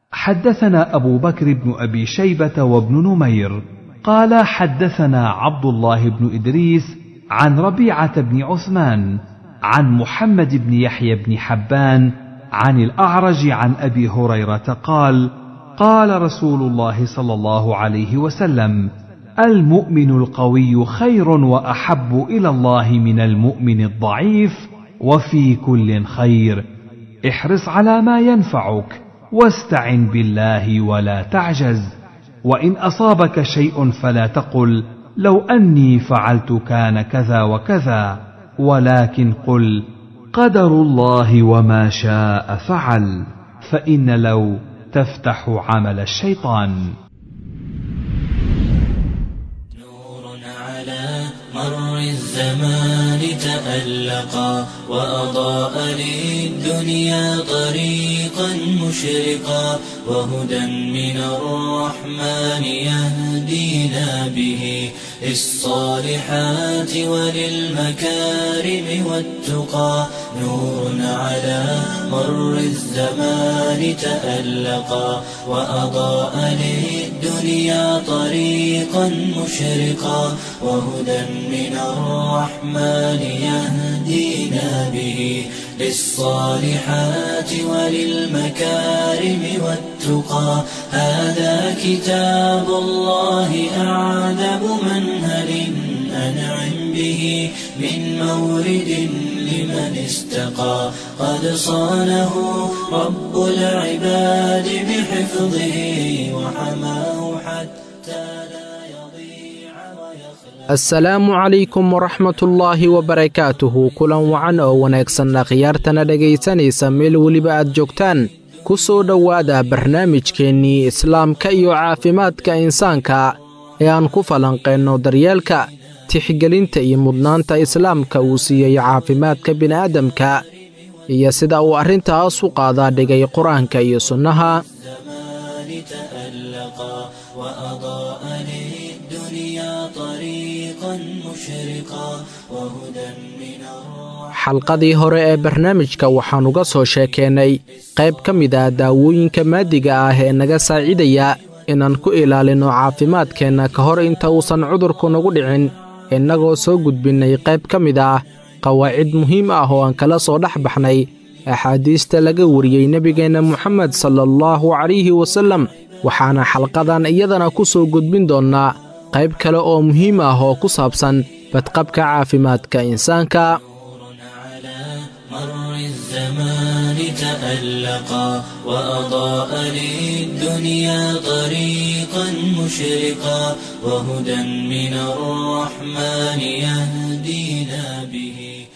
حدثنا أبو بكر بن أبي شيبة وابن نمير قال حدثنا عبد الله بن إدريس عن ربيعة بن عثمان عن محمد بن يحيى بن حبان عن الأعرج عن أبي هريرة قال قال رسول الله صلى الله عليه وسلم المؤمن القوي خير وأحب إلى الله من المؤمن الضعيف وفي كل خير احرص على ما ينفعك واستعن بالله ولا تعجز وان اصابك شيء فلا تقل لو اني فعلت كان كذا وكذا ولكن قل قدر الله وما شاء فعل فان لو تفتح عمل الشيطان نور على مر الزمان تألقا وأضاء للدنيا طريقا مشرقا وهدى من الرحمن يهدينا به للصالحات وللمكارم والتقى نور على مر الزمان تألقا وأضاء للدنيا طريقا مشرقا وهدى من الرحمن يهدينا به للصالحات وللمكارم والتقى هذا كتاب الله أعذب منهل أنعم به من مورد لمن استقى قد صانه رب العباد بحفظه وحماه حتى لا يضيع ويخلق asalaamu calaykum waraxmatullaahi wabarakaatuhu kulan wacan oo wanaagsanna khiyaartana dhegaysanaysa meel weliba aad joogtaan ku soo dhowaada barnaamijkeennii islaamka iyo caafimaadka insaanka ee aan ku falanqeenno daryeelka tixgelinta iyo mudnaanta islaamka uu siiyey caafimaadka bini'aadamka iyo sida uu arrintaas u qaadaa dhigay qur-aanka iyo sunnaha الزمان تألقا وأضاء للدنيا طريقا مشرقا وهدى من الرحمن xalqadii hore ee barnaamijka waxaan uga soo sheekeennay qayb ka mid ah daawooyinka maadiga ah ee naga saacidaya inaan ku ilaalinno caafimaadkeenna ka hor inta uusan cudurku nagu dhicin innagoo soo gudbinnay qayb ka mid ah qawaacid muhiim ah oo aan kala soo dhex baxnay axaadiista laga wariyey nebigeenna moxamed sala allahu calayhi wasallam waxaana xalqadan iyadana ku soo gudbin doonnaa qayb kale oo muhiim ah oo ku saabsan badqabka caafimaadka insaanka على مر الزمان تألقا وأضاء للدنيا طريقا مشرقا وهدى من الرحمن يهدينا به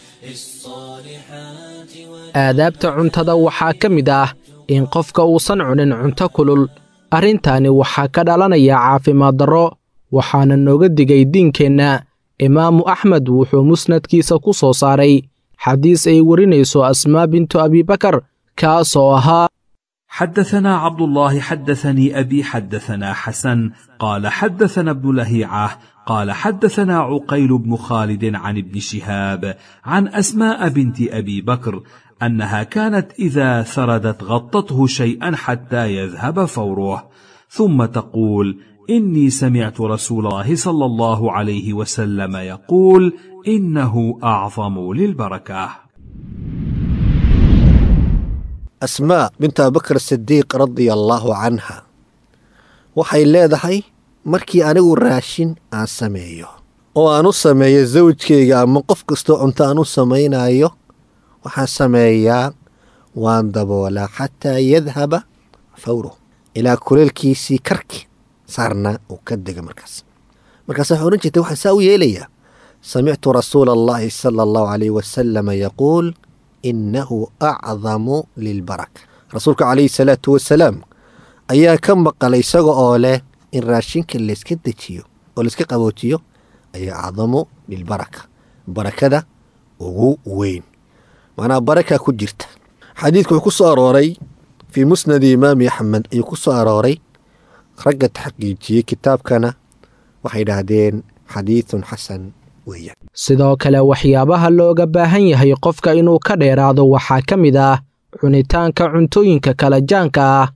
للصالحات aadaabta cuntada waxaa ka mid ah in qofka uusan cunin cunto kulul arrintaani waxaa ka dhalanaya caafimaad darro waxaana nooga digay diinkeenna imaamu axmed wuxuu musnadkiisa ku soo saaray xadiis ay warinayso asmaa bintu abibakar kaas oo ahaa حدثنا عبد الله حدثني ابي حدثنا حسن قال حدثنا ابن لهيعه قال حدثنا عقيل بن خالد عن ابن شهاب عن اسماء بنت ابي بكر انها كانت اذا ثردت غطته شيئا حتى يذهب فوره ثم تقول اني سمعت رسول الله صلى الله عليه وسلم يقول انه اعظم للبركه asmaa bint abubakar sidiiq radia allaahu canha waxay leedahay markii anigu raashin aan sameeyo oo aan u sameeyo sawjkayga ama qof kastoo cunto aan u samaynayo waxaan sameeyaa waan daboolaa xataa yadhaba fawruh ilaa kuleelkiisii karki saarna uu ka dega markaas markaas waxay odhan jirtay waxaan saa u yeelayaa samictu rasuula allahi sala allahu calayh wasalama yaquul innahu acdamu lilbaraka rasuulka calayhi salaatu wasalaam ayaa ka maqalay isaga oo leh in raashinka layska dejiyo oo layska qaboojiyo ayaa acdamu lilbaraka barakada ugu weyn macnaha baraka ku jirta xadiidku wuxuu ku soo arooray fii musnadi imaami axmed ayuu ku soo arooray ragga taxqiijiyey kitaabkana waxay yidhaahdeen xadiidun xasan weeyaan sidoo kale waxyaabaha looga baahan yahay qofka inuu ka dheeraado waxaa ka mid ah cunitaanka cuntooyinka kala jaanka ah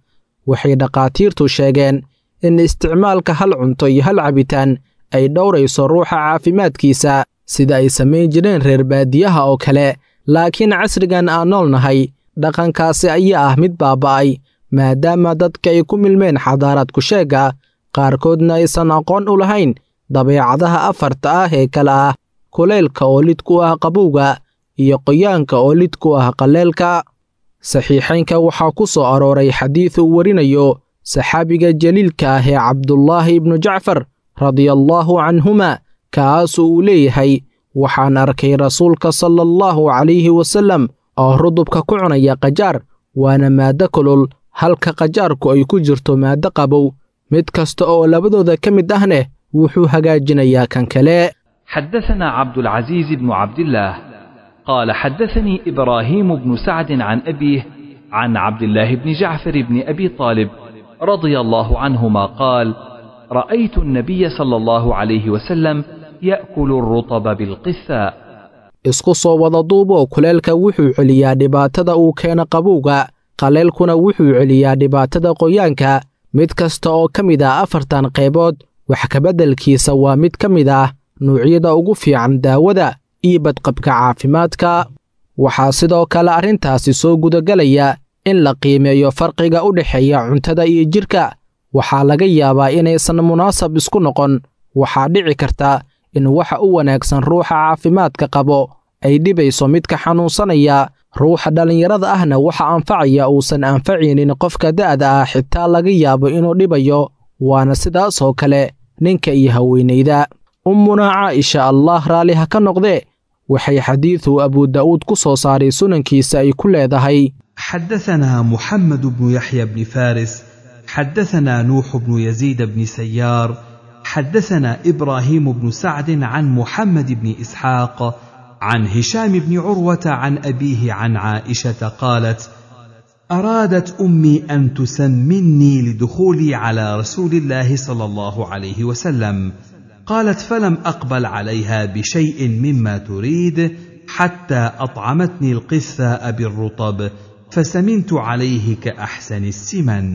waxay dhakhaatiirtu sheegeen in isticmaalka hal cunto iyo hal cabitaan ay dhowrayso ruuxa caafimaadkiisa sida ay samayn jireen reer baadiyaha oo kale laakiin casrigan aan nool nahay dhaqankaasi ayaa ah mid baaba'ay maadaama dadka ay ku milmeen xadaaraadku sheegga qaarkoodna aysan aqoon u lahayn dabeecadaha afarta ah ee kale ah kulaylka oo lid ku ah qabowga iyo qoyaanka oo lid ku ah qalleelka saxiixaynka waxaa ku soo arooray xadiid uu warinayo saxaabiga jaliilka ah ee cabdulaahi ibnu jacfar radiallaahu canhuma kaasoo uu leeyahay waxaan arkay rasuulka sala allahu calayhi wasallam oo rudubka ku cunaya qajaar waana maaddo kulul halka qajaarku ay ku jirto maaddo qabow mid kasta oo labadooda ka mid ahneh wuxuu hagaajinayaa kan kale حدثنا عبد العزيز بن عبد الله قال حدثني إبراهيم بن سعد عن أبيه عن عبد الله بن جعفر بن أبي طالب رضي الله عنهما قال رأيت النبي صلى الله عليه وسلم يأكل الرطب بالقثاء isku soo wada duuboo kuleelka wuxuu celiyaa dhibaatada uu keeno qabowga qaleelkuna wuxuu celiyaa dhibaatada qoyaanka mid kasta oo ka mid ah afartan qaybood wax kabeddelkiisa waa mid ka mid ah nuucyada ugu fiican daawada iyo badqabka caafimaadka waxaa sidoo kale arrintaasi soo gudagelaya in la qiimeeyo farqiga u dhexeeya cuntada iyo jidhka waxaa laga yaabaa inaysan munaasab isku noqon waxaa dhici karta in waxa u wanaagsan ruuxa caafimaadka qabo ay dhibayso midka xanuunsanaya ruuxa dhallinyarada ahna waxa anfacaya uusan anfacaynin qofka da'da ah xitaa laga yaabo inuu dhibayo waana sidaasoo kale ninka iyo haweenayda ummunaa caaisha allah raalli ha ka noqdee waxay xadiidu abu daa'uud ku soo saaray sunankiisa ay ku leedahay حدثنا محمد بن يحيى بن فارس حدثنا نوح بن يزيد بن سيار حدثنا ابراهيم بن سعد عن محمد بن اسحاق عن هشام بن عروه عن ابيه عن عائشه قالت ارادت امي ان تسمني لدخولي على رسول الله صلى الله عليه وسلم قالت فلم اقبل عليها بشيء مما تريد حتى اطعمتني القثاء بالرطب فسمنت عليه كاحسن السمن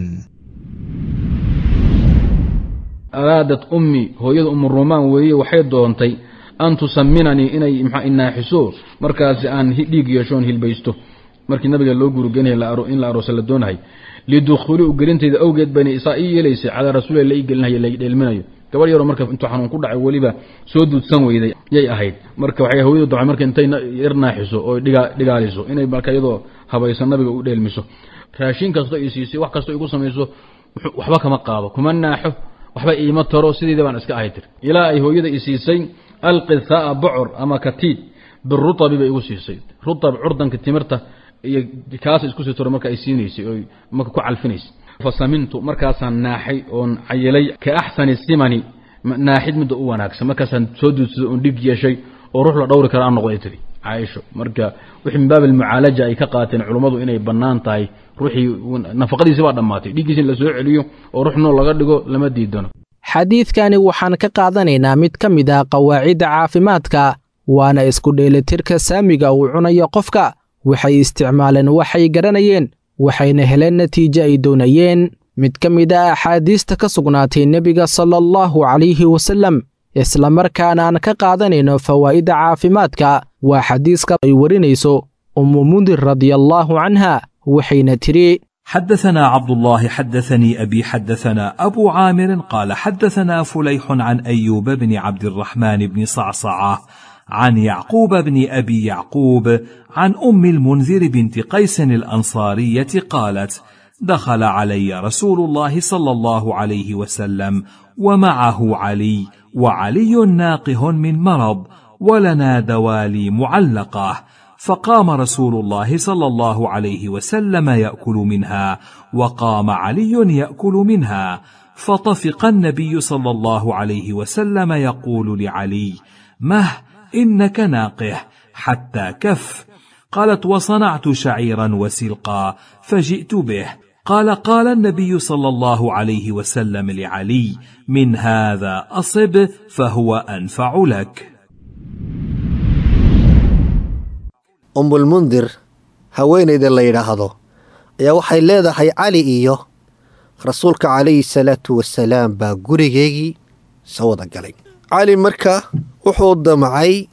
araadat ummi hooyada umu rumaan weeye waxay doontay an tusaminanii inay maxaa inaaxiso markaasi aan dhiig yeeshoon hilbaysto markii nabiga loo guurigeynaya in la aroosa la doonahay lidukhuuli u gelintayda awgeed bayna isaa ii yeelaysay calaa rasuulilah la ii gelinaya la dheelminayo gabadh yaroo marka intuu xanuun ku dhacay weliba soo duudsan weyday yay ahayd marka waxay hooyadu dacay marka intay yar naaxiso oo dhigaaliso inay marka iyadoo habaysan nabiga u dheelmiso raashin kastoo i siisay wax kastoo igu samayso waxba kama qaado kuma naaxo waxba iima taro sideeda baan iska ahay tir ilaa ay hooyada i siisay alqithaaa bocor ama katiid birutabi bay igu siisay rutab curdanka timirta iyo kaas isku sii toro marka ay siinaysay oo marka ku calfinaysay fasamintu markaasaan naaxay oon cayilay ka axsani simani naaxid midda u wanaagsan markaasaan soo duudsado oon dhig yeeshay oo ruux la dhowri kara aan noqday tiri caaisho marka wixii min baab almucaalaja ay ka qaateen culummadu inay bannaan tahay ruuxii nafaqadiisi baa dhammaatay dhiiggiisi in la soo celiyo oo ruux nool laga dhigo lama diidano xadiidkani waxaan ka qaadanaynaa mid ka mid ah qawaacidda caafimaadka waana isku dheelitirka saamiga uu cunayo qofka waxay isticmaaleen waxay garanayeen waxayna heleen natiijo ay doonayeen mid ka mid ah axaadiista ka sugnaatay nebiga sala allahu calayhi wasallam islamarkaana aan ka qaadanayno fawaa'idda caafimaadka waa xadiiska ay warinayso ummu mundir radiallaahu canha waxayna tidhi حدثنا عبد الله حدثني ابي حدثنا ابو عامر قال حدثنا فليح عن ايوب بن عبد الرحمن بن صعصعه عن يعقوب بن ابي يعقوب عن ام المنذر بنت قيس الانصاريه قالت دخل علي رسول الله صلى الله عليه وسلم ومعه علي وعلي ناقه من مرض ولنا دوالي معلقه فقام رسول الله صلى الله عليه وسلم ياكل منها وقام علي ياكل منها فطفق النبي صلى الله عليه وسلم يقول لعلي مه انك ناقح حتى كف قالت وصنعت شعيرا وسلقا فجئت به قال قال النبي صلى الله عليه وسلم لعلي من هذا اصب فهو انفع لك umbulmundir haweenayda la yidhaahdo ayaa waxay leedahay cali iyo rasuulka calayhi salaatu wasalaam baa gurigeygii soo wada galay cali marka wuxuu damcay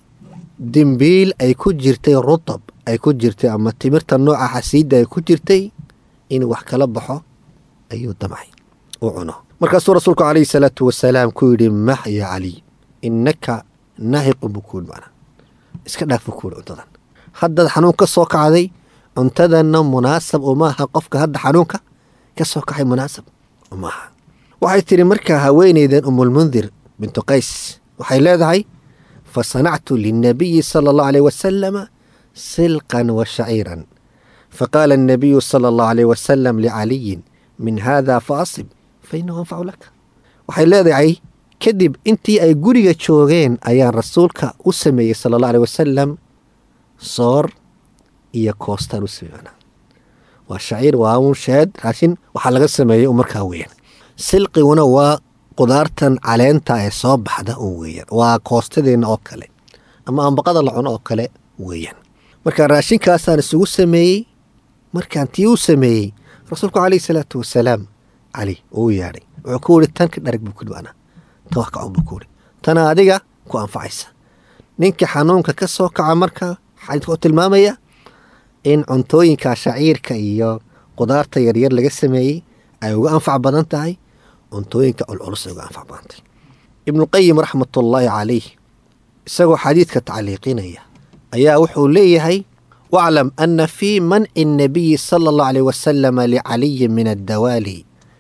dembiil ay ku jirtay rutab ay ku jirtay ama timirta nooca xasiidda ay ku jirtay inuu wax kala baxo ayuu damcay u cuno markaasuu rasuulku calayhi salaatu wasalaam ku yidhi max ya caliy innaka naahiqun buu kuyihi macnaa iska dhaaf buu ku yidhi cuntadan haddaad xanuun ka soo kacday cuntadanna munaasab umaaha qofka hadda xanuunka ka soo kacay munaasab umaaha waxay tidhi markaa haweenaydan umulmundir bintu qays waxay leedahay fa sanactu lilnabiyi sala allahu aleyh wasalama silqan wa shaciiran faqaala annabiyu sala allahu aleyh wasalam licaliyin min haada fa asib fa inahu anfacu laka waxay leedahay kadib intii ay guriga joogeen ayaan rasuulka u sameeyey sala allah aleh wasalam soor iyo koostaan u sameey waa shaciir waa un sheed raashin waxaa laga sameeyey u markaa weeyaan silqiguna waa qudaartan caleenta ee soo baxda un weeyaan waa koostadeenna oo kale ama ambaqada la cuno oo kale weeyaan marka raashinkaasaan isugu sameeyey markaan tii u sameeyey rasuulku calayhi salaatu wasalaam cali uu yeedhay wuxuu ku yihi tan ka dharag buu kuyidhi ana tan wax ka cun buu ku yihi tana adiga ku anfacaysa ninka xanuunka ka soo kaca marka xadiidka u tilmaamaya in cuntooyinka shaciirka iyo qudaarta yaryar laga sameeyey ay uga anfac badan tahay cuntooyinka culculus ay uga anfac badan tahay ibnuqayim raxmatullaahi calayh isagoo xadiidka tacliiqinaya ayaa wuxuu leeyahay waclam ana fii manci الnabiyi sala اllahu aleyh wasalama licaliyin min addawaali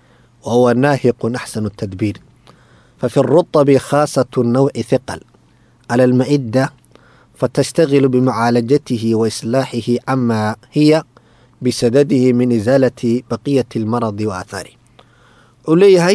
wa huwa naahiqun axsanu tadbiir fafi الruطbi khaasaة nawci hiqal cala alma'ida fatashtagilu bimacaalajatihi wa islaaxihi cama hiya bisadadihi min isaalati baqiyati اlmaradi wa aahaarih wuxuu leeyahay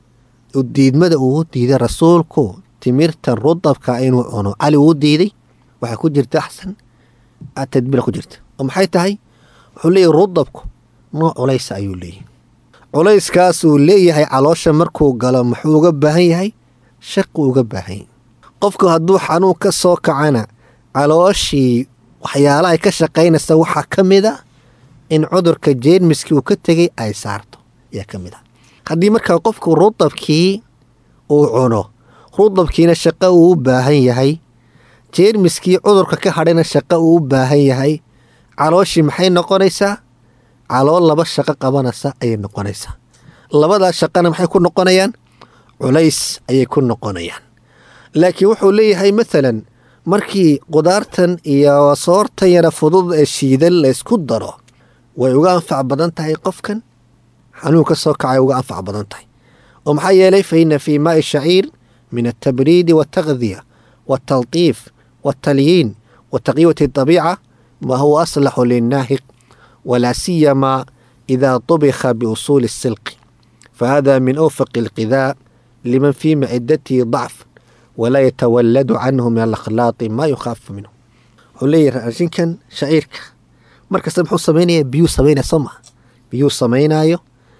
diidmada uu diiday rasuulku timirtan rudabka inuu cuno cali uu diiday waxaa ku jirta axsan tadbiira ku jirta oo maxay tahay wuxuu leeyahay rudabku nooc culaysa ayuu leeyahay culayskaasuu leeyahay caloosha markuu galo muxuu uga baahan yahay shaqu uga baahan yahay qofku hadduu xanuun ka soo kacana calooshii waxyaalahay ka shaqaynaysa waxaa ka mid a in cudurka jeermiskii uu ka tegey ay saarto ayaa ka mid a haddii markaa qofku rudabkii uu cuno rudabkiina shaqo uu u baahan yahay jeermiskii cudurka ka hadhayna shaqo uu u baahan yahay calooshii maxay noqonaysaa calool laba shaqo qabanaysa ayay noqonaysaa labadaa shaqana maxay ku noqonayaan culays ayay ku noqonayaan laakiin wuxuu leeyahay maalan markii qudaartan iyo soortan yara fudud ee shiidan laysku daro way uga anfac badan tahay qofkan xanuun ka soo kacay uga anfac badan tahay oo maxaa yeelay fa ina fii maai shaciir min altabriidi waltakdiya waltaltiif waltalyiin wa taqyiwati dabiica ma huwa aslaxu linnaahiq walaa siyama idaa طubika biusuuli الsilqi fahada min awfaqi اlqidaa liman fii macidatihi dacf walaa yatawaladu canhu min alakhlaaqi maa yukhaafu minhu wuxuu leeyahay raashinkan shaciirka markasta muxuu samaynaya biyuu samaynaya soo maa biyuu samaynaayo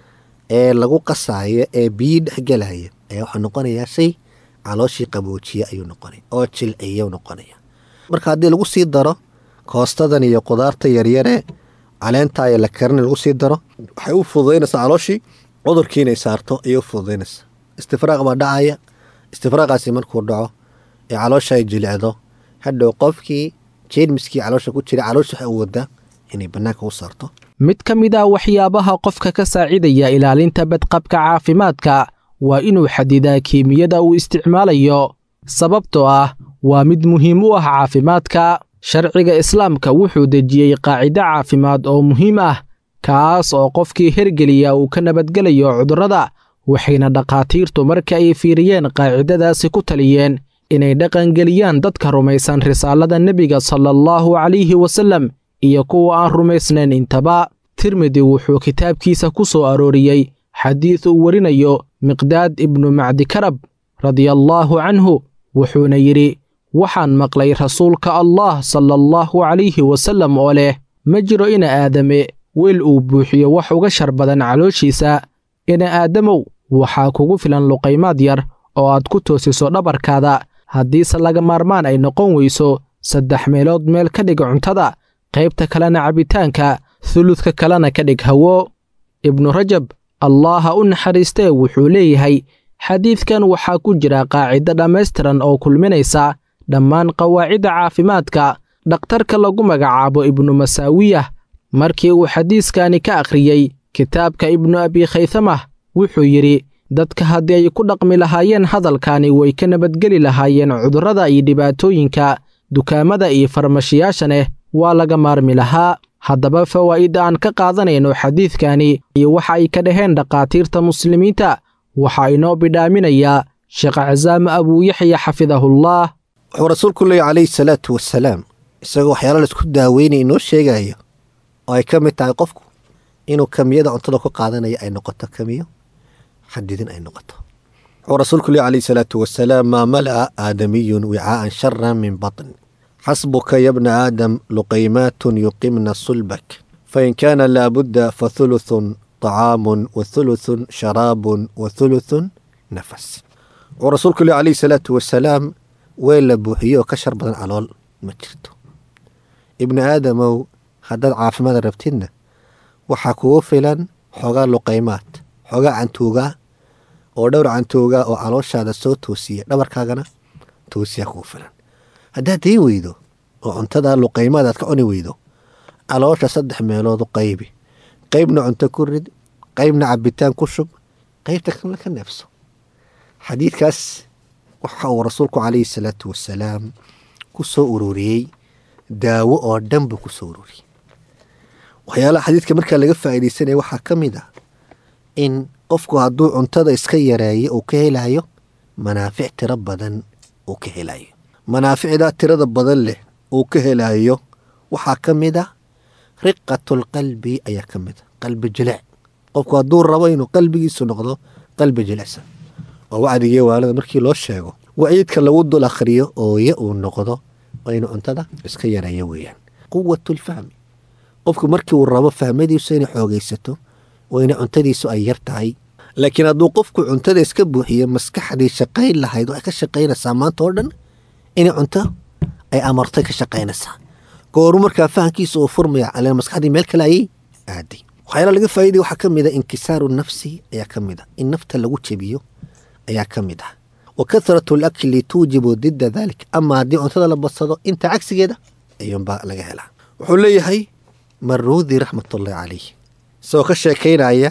ee lagu qasaayo ee biyii dhexgelaya ayaa wuxuu noqonayaa shay calooshii qaboojiya ayuu noqonaya oo jilciya noqonaya marka haddii lagu sii daro koostadan iyo qudaarta yaryare caleenta iyo la karina lagu sii daro waxay u fududaynaysaa calooshii cudurkii inay saarto ayay u fududaynaysaa istifraaq baa dhacaya istifraaqaasi markuu dhaco ee caloosha ay jilicdo hadhow qofkii jeermiskii caloosha ku jira caloosha waxay u wadaa inay bannaanka u saarto mid ka mid ah waxyaabaha qofka ka saacidaya ilaalinta badqabka caafimaadka waa inuu xadidaa kiimiyada uu isticmaalayo sababtoo ah waa mid muhiim u ah caafimaadka sharciga islaamka wuxuu dejiyey qaacido caafimaad oo muhiim ah kaas oo qofkii hergeliya uu ka nabadgelayo cudurrada waxayna dhakhaatiirtu marka ay fiiriyeen qaacidadaasi ku taliyeen inay dhaqangeliyaan dadka rumaysan risaalada nebiga sala allahu calayhi wasallam iyo kuwa aan rumaysnayn intaba tirmidi wuxuu kitaabkiisa ku soo arooriyey xadiid uu warinayo miqdaad ibnu macdikarab radiallaahu canhu wuxuuna yidhi waxaan maqlay rasuulka allah sala allahu calayhi wasallam oo leh ma jiro ina aadame weel uu buuxiyo wax uga shar badan calooshiisa ina aadamow waxaa kugu filan luqaymaad yar oo aad ku toosiso dhabarkaada haddiise laga maarmaan ay noqon weyso saddex meelood meel ka dhig cuntada qaybta kalena cabitaanka huludka kalena ka dhig hawo ibnu rajab allaha u naxariistee wuxuu leeyahay xadiidkan waxaa ku jira qaacido dhammaystiran oo kulminaysa dhammaan qawaacidda caafimaadka dhakhtarka lagu magacaabo ibnu masaawiyah markii uu xadiiskani ka akhriyey kitaabka ibnu abi khaysamah wuxuu yidhi dadka haddii ay ku dhaqmi lahaayeen hadalkani way ka nabadgeli lahaayeen cudurrada iyo dhibaatooyinka dukaamada iyo farmashiyaashaneh waa laga maarmi lahaa haddaba fawaa'idda aan ka qaadanayno xadiidkani iyo waxa ay ka dhaheen dhakhaatiirta muslimiinta waxaa inoo bidhaaminayaa sheekh casaame abuuyaxya xafidahullah wuxuu rasuulku leeya calayhi salaatu wasalaam isagoo waxyaala laisku daaweynaya inoo sheegayo oo ay ka mid tahay qofku inuu kamiyada cuntada ku qaadanayo ay noqoto kamiyo xadidin ay noqoto wuxuu rasuulku leeya calayhi salaatu wasalaam maa mala'a aadamiyun wicaa'an sharan min batn xasbuka yabna aadam luqaymaatun yuqimna sulbak fain kaana laabudda fathuluthun طacaamun wathuluthun sharaabun wathuluthun nafas wuxuu rasuulku leeya calayhi salaatu wasalaam weel la buuxiyo oo ka shar badan calool ma jirto ibni aadamow haddaad caafimaad rabtidna waxaa kugu filan xoogaa luqaymaad xoogaa cantuugaa oo dhowr cantuugaa oo calooshaada soo toosiya dhabarkaagana toosiyaa kugu filan haddaad dayn weydo oo cuntada luqaymaad aad ka cuni weydo caloosha saddex meeloodu qaybi qaybna cunto ku rid qaybna cabitaan ku shub qaybta kalena ka neefso xadiidkaas waxa uu rasuulku calayhi salaatu wasalaam ku soo ururiyey daawo oo dhan buu ku soo ururiyey waxyaalaha xadiidka markaa laga faa'iidaysanaya waxaa ka mid ah in qofku hadduu cuntada iska yareeyo uu ka helayo manaafic tiro badan uu ka helayo manaaficdaa tirada badan leh uu ka helayo waxaa ka mid ah riqatulqalbi ayaa ka mid a qalbi jilic qofku hadduu rabo inuu qalbigiisu noqdo qalbi jilicsan oo wacdigii waalada markii loo sheego waciidka lagu dul akhriyo ooye uu noqdo waa inuu cuntada iska yareeyo weeyaan quwatulfahmi qofku markii uu rabo fahmadiisu inay xoogaysato waa ina cuntadiisu ay yar tahay laakiin hadduu qofku cuntada iska buuxiyo maskaxdii shaqayn lahayd oo ay ka shaqaynaysaa maanta oo dhan inay cunto ay amartay ka shaqaynaysaa gooru markaa fahamkiisa uu furmaya caleen maskaxdii meel kale ayay aaday waxyaala laga faa'iday waxaa ka mid a inkisaaru nafsi ayaa ka mid a in nafta lagu jebiyo ayaa ka mid ah wa kathratu alakli tuujibu didda dalik ama haddii cuntada la badsado inta cagsigeeda ayuunbaa laga helaa wuxuu leeyahay maruudi raxmatullaahi calayh isagoo ka sheekaynaya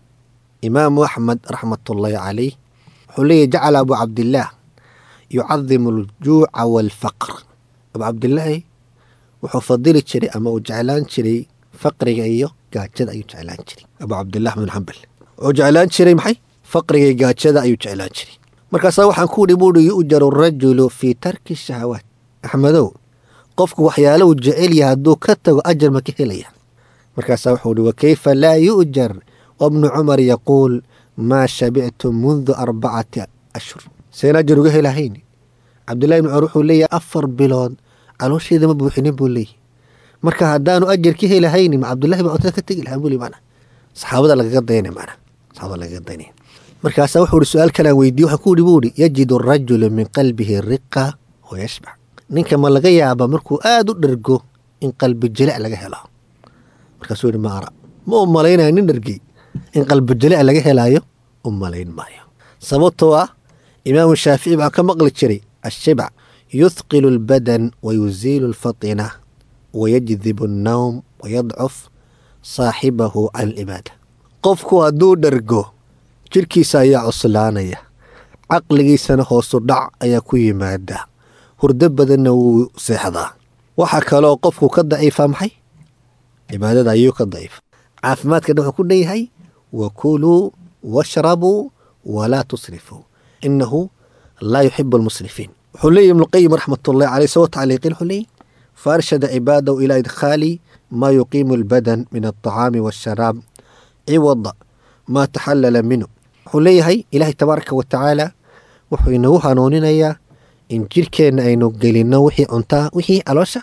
imaamu axmed raxmatullaahi calayh wuxuu leeyahy jacala abu cabdillaah yucadimu aljuuca waalfaqr abu cabdilaahi wuxuu fadili jiray ama uu jeclaan jiray faqriga iyo gaajada ayuu jeclaan jiray abu cabdilah bn xambal wuxuu jeclaan jiray maxay faqriga iyo gaajada ayuu jeclaan jiray markaasaa waxaan ku idhi buuhi yu'jaru rajulu fii tarki shahawaat axmedow qofku waxyaala uu jecel yahay hadduu ka tago ajar ma ka helaya markaasaa wuxuu ihi wakayfa laa yu'jar wabnu cumar yaquul maa shabictu mundu arbacati ashhur seen ajar uga helahayn cabdillahi bn cumar wuxuu leeyahay afar bilood caloosheeda ma buuxinin buu leeyahy marka haddaanu ajar ka helahayni ma cabdullahi baa cuntada ka tegi lahaa buli mana saxaabada lagaga dayna mana saxaabada lagaga daynaya markaasaa wuxuu ihi su-aal kalaan weydiye waxaan ku ihi buu ihi yajidu arajulu min qalbihi riqa wa yashbac ninka ma laga yaaba markuu aada u dhergo in qalbi jilic laga helo markaasuu yihi ma ara ma u malaynayo nin dhergey in qalbi jilic laga helaayo u malayn maayo sababtoo ah imaamu shaafici baa ka maqli jiray ashibc yuthqilu albadan wa yuziilu alfatina wayajdibu annawm wayadcuf saaxibahu can alcibaada qofku hadduu dhergo jidhkiisa ayaa cuslaanaya caqligiisana hoosu dhac ayaa ku yimaada hurdo badanna wuu seexdaa waxaa kaloo qofku ka daciifaa maxay cibaadada ayuu ka daciifa caafimaadka dhan wuxuu ku dhan yahay wakuluu washrabuu walaa tusrifuu inahu laa yuxibu almusrifiin wuxuu leeyahy ibnuqayim raxmatullahi caleyh isagoo tacliiqin wuxuu leeyahy faarshada cibaadahu ilaa idkhaali maa yuqiimu albadan min alطacaami waasharaab ciwada maa taxallala minhu wuxuu leeyahay ilaahay tabaaraka wa tacaala wuxuu inagu hanuuninayaa in jirhkeenna aynu gelinno wixii cuntaa wixii caloosha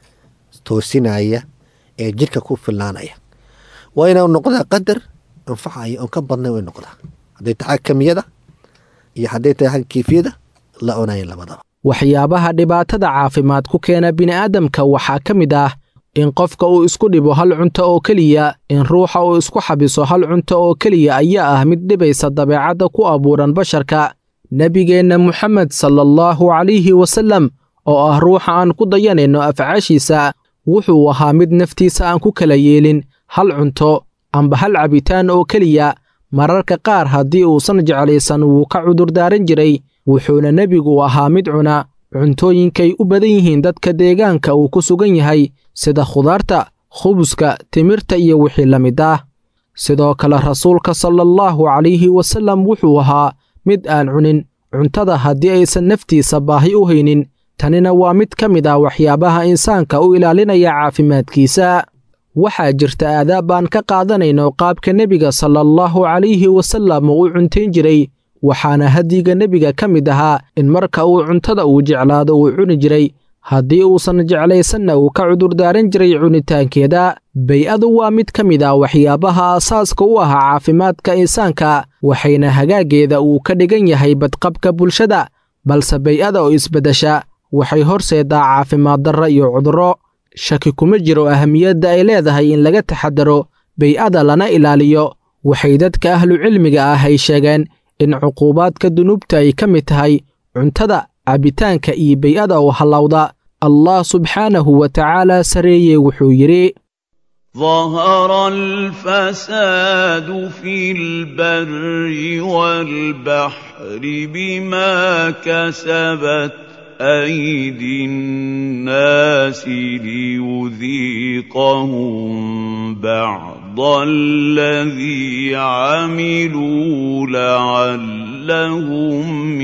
toosinaya ee jirhka ku fillaanaya waa inau noqdaa qadar anfacaya oon ka badnay way noqdaa hadday tahay kamiyada iyo hadday tahay xagga kiifiyada la cunaya labadaba waxyaabaha dhibaatada caafimaad ku keena bini'aadamka waxaa ka mid ah in qofka uu isku dhibo hal cunto oo keliya in ruuxa uu isku xabiso hal cunto oo keliya ayaa ah mid dhibaysa dabeecadda ku abuuran basharka nebigeenna moxamed sala allahu calayhi wasallam oo ah ruuxa aan ku dayanayno afcaashiisa wuxuu ahaa mid naftiisa aan ku kala yeelin hal cunto amba hal cabitaan oo keliya mararka qaar haddii uusan jeclaysan wuu ka cudurdaaran jiray wuxuuna nebigu ahaa mid cuna cuntooyinkay u badan yihiin dadka deegaanka uu ku sugan yahay sida khudaarta khubuska timirta iyo wixii la mid ah sidoo kale rasuulka sala allahu calayhi wasallam wuxuu ahaa mid aan cunin cuntada haddii aysan naftiisa baahi u haynin tanina waa mid ka mid ah waxyaabaha insaanka u ilaalinaya caafimaadkiisa waxaa jirta aadaab aan ka qaadanayno qaabka nebiga sala allahu calayhi wasallam uu u cuntayn jiray waxaana hadyiga nebiga ka mid ahaa in marka uu cuntada uu jeclaado uu cuni jiray haddii uusan jeclaysanna uu ka cudurdaaran jiray cunitaankeeda bay-adu waa mid ka mid ah waxyaabaha asaaska u ah caafimaadka insaanka waxayna hagaaggeeda uu ka dhigan yahay badqabka bulshada balse bay-ada oo isbeddesha waxay horseedaa caafimaad darra iyo cudurro shaki kuma jiro ahamiyadda ay leedahay in laga taxadaro bay-ada lana ilaaliyo waxay dadka ahlucilmiga ah ay sheegeen in cuquubaadka dunuubta ay ka mid tahay cuntada cabitaanka iyo bay-ada oo hallowda allah subxaanahu wa tacaala sareeye wuxuu yidhi ظهر الفساد في البر والبحر بما كسبت أيدي الناس ليذيقهم بعض الذي عملوا لعلهم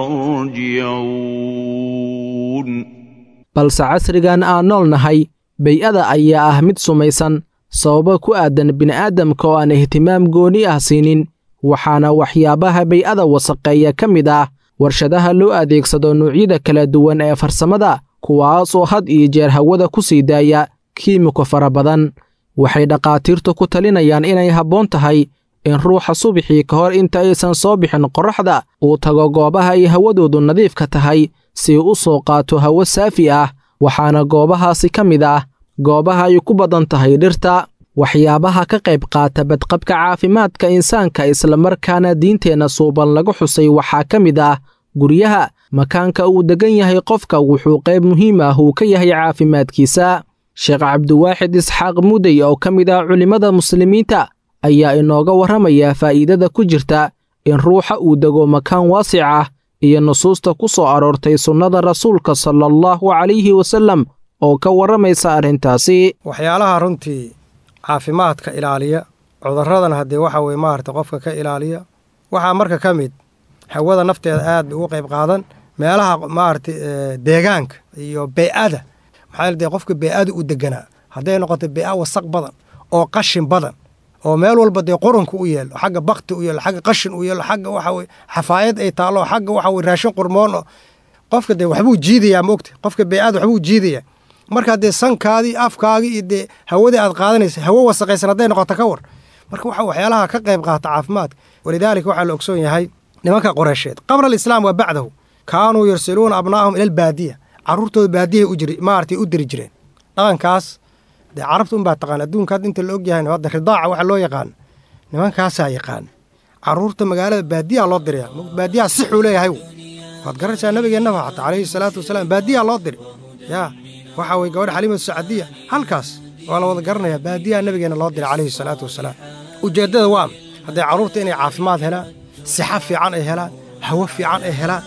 يرجعون balse casrigan aan nool nahay bay-ada ayaa ah mid sumaysan sababo ku aadan bini'aadamka oo aan ihtimaam gooni ah siinin waxaana waxyaabaha bay-ada wasaqeeya ka mid ah warshadaha loo adeegsado noocyada kala duwan ee farsamada kuwaasoo had iyo jeer hawada ku sii daaya kiimiko fara badan waxay dhakhaatiirtu ku talinayaan inay habboon tahay in ruuxa subaxii ka hor inta aysan soo bixin qorraxda uu tago goobaha ay hawadoodu nadiifka tahay si u soo qaato hawo saafi ah waxaana goobahaasi ka mid ah goobaha ay ku badan tahay dhirta waxyaabaha ka qayb qaata badqabka caafimaadka insaanka islamarkaana diinteenna suuban laga xusay waxaa ka mid ah guryaha makaanka uu deggan yahay qofka wuxuu qayb muhiim ah uu ka yahay caafimaadkiisa sheekh cabdiwaaxid isxaaq mudey oo ka mid ah culimmada muslimiinta ayaa inooga warramaya faa'iidada ku jirta in ruuxa uu dego makaan waasic ah iyo nusuusta ku soo aroortay sunnada rasuulka sala allahu calayhi wasallam oo ka warramaysa arrintaasi waxyaalaha runtii caafimaadka ilaaliya cudurradan haddii waxa weye maarata qofka ka ilaaliya waxaa marka ka mid hawada nafteeda aad bay uga qayb qaadan meelaha maarata deegaanka iyo bey-ada maxaa dee qofka bey-ada u deganaa hadday noqoto bey-a wasaq badan oo qashin badan oo meel walba dee qurunka u yeelo xagga bakti u yeelo xagga qashin u yeelo xagga waxa weye xafaayad ay taallo xagga waxa weye raashin qurmoon oo qofka dee waxbuu jiidayaa maogta qofka bey-ada waxbuu jiidayaa markaa dee sankaadii afkaagii iyo dee hawadii aad qaadanaysa hawo wasaqaysan hadday noqoto ka war marka waxa waxyaalaha ka qayb qaata caafimaadka walidaalika waxaa la ogsoon yahay nimanka qoreysheed qabla alislaam wa bacdahu kaanuu yursiluuna abnaa'ahum ila albaadiya carruurtooda baadiyahay u jiri maaragtay u diri jireen dhaqankaas dee carabta unbaa taqaan adduunka hadda inta la og yahay hadda ridaaca waxa loo yaqaan nimankaasaa yaqaan carruurta magaalada baadiyaa loo diraya baadiyaha sixuu leeyahay waad garanaysaa nabigeennaba xataa calayhi salaatu wasalaam baadiyaa loo diri yaa waxaa weye gabadha xaliimatu sacadiya halkaas waa la wada garanayaa baadiyaha nabigeenna loo diray calayhi salaatu wasalaam ujeeddada waa hadday carruurta inay caafimaad helaan sixa fiican ay helaan hawo fiican ay helaan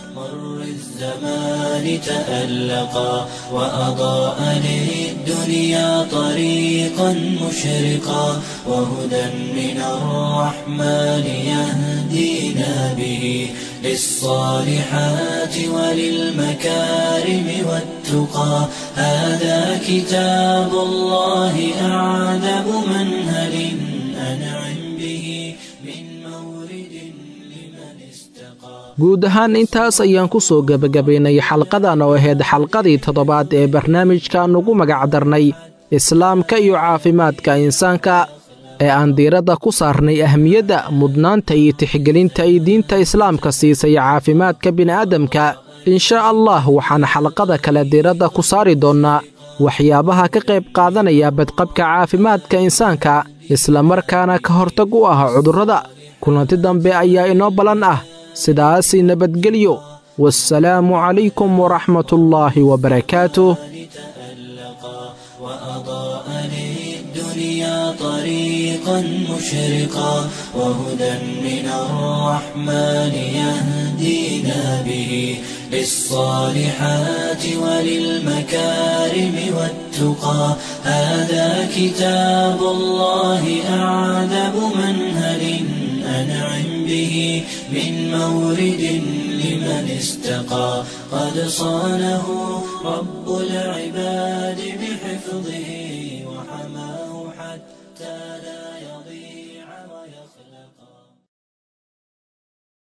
الزمان تألقا وأضاء للدنيا طريقا مشرقا وهدى من الرحمن يهدينا به للصالحات وللمكارم والتقى هذا كتاب الله أعذب منهل أنعم به من مورد لمن استقى guud ahaan intaas ayaan ku soo gebagabaynay xalqadan oo ahayd xalqadii toddobaad ee barnaamijkan ugu magacdarnay islaamka iyo caafimaadka insaanka ee aan diiradda ku saarnay ahmiyadda mudnaanta iyo tixgelinta ay diinta islaamka siisay caafimaadka bini'aadamka inshaa allah waxaan xalqada kale diiradda ku saari doonnaa waxyaabaha ka qayb qaadanaya badqabka caafimaadka insaanka islamarkaana ka hortag u ah cudurrada kulanti dambe ayaa inoo ballan ah sidaasi nabadgelyo والسلام عليكم ورحمة الله وبركاته وأضاء للدنيا طريقا مشرقا وهدى من الرحمن يهدينا به للصالحات وللمكارم والتقى هذا كتاب الله أعذب منهل أنعم به من مورد لمن استقى قد صانه رب العباد بحفظه